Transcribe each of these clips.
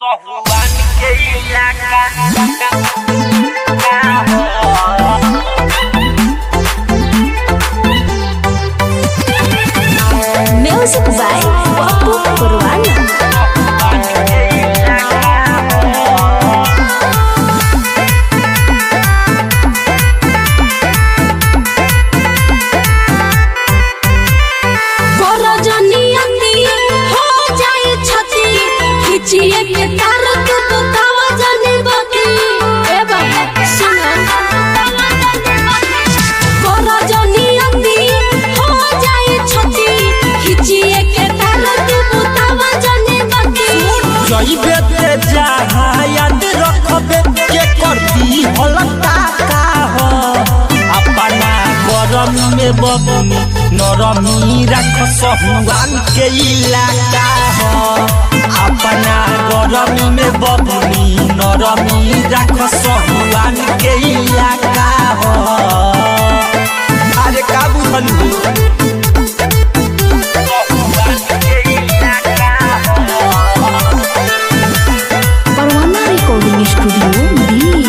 Tohuan kehilangan Music by Wapu Purwana. बरजनियती हो जाए छती खिचिए के तार तू बतावा जाने बाकी ए बाबा सुनो बरजनियती हो जाए छती खिचिए के तार तू बतावा जाने बाकी जइबे ते जहाँ याद रखबे के करती हलता का हो अपना गरम में बबनी नरमी रख सहुआन के इलाका हो अपना गरम में बबनी नरमी रख सहुआन के इलाका हो अरे का बुझलू Purwana Recording Studio, Delhi.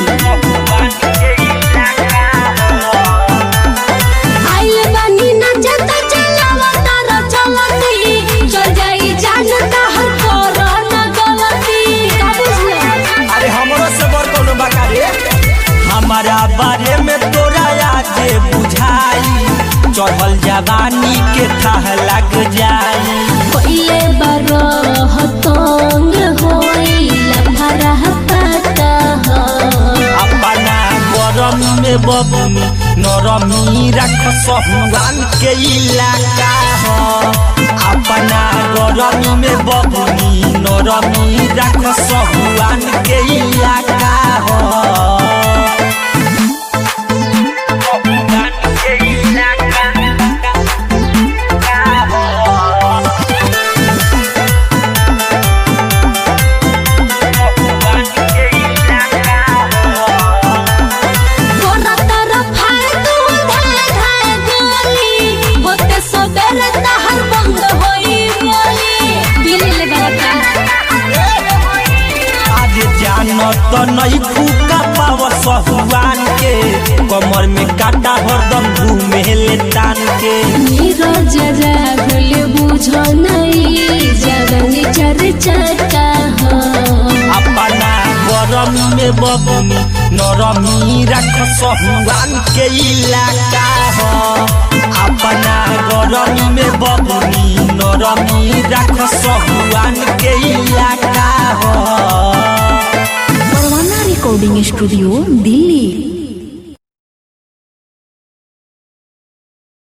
आइल बानी नचता चलावा तारा चलती चल जाई जानता हर कोरोना गलती का बुझला अरे हमरो से बड़ कोनो बाका रे हमारा बारे में तोरा आगे बुझाई चढ़ल जवानी के थाह लग जाई पहिले बरह तंग होइला भरह पता हो अपना गरम में बबनी नरमी रख सहुआन के इलाका हो अपना गरम में बबनी नरमी रख सहुआन के इलाका हो तोरा तरफ है तू धाय धाय गोली होते सबेरे तहर बंद होई बोली दिल लगा आज जानत नहीं फूका पाव सहुआन के कमर में काटा हरदम घूमे ले तान के नीरज राहुल बुझो नहीं जगन चर्चा का हो अपना गरम में बबनी नरमी रख सहुआन के इलाका हो अपना गरम में बबनी नरमी रख सहुआन के इलाका हो Purwana Recording Studio, Delhi.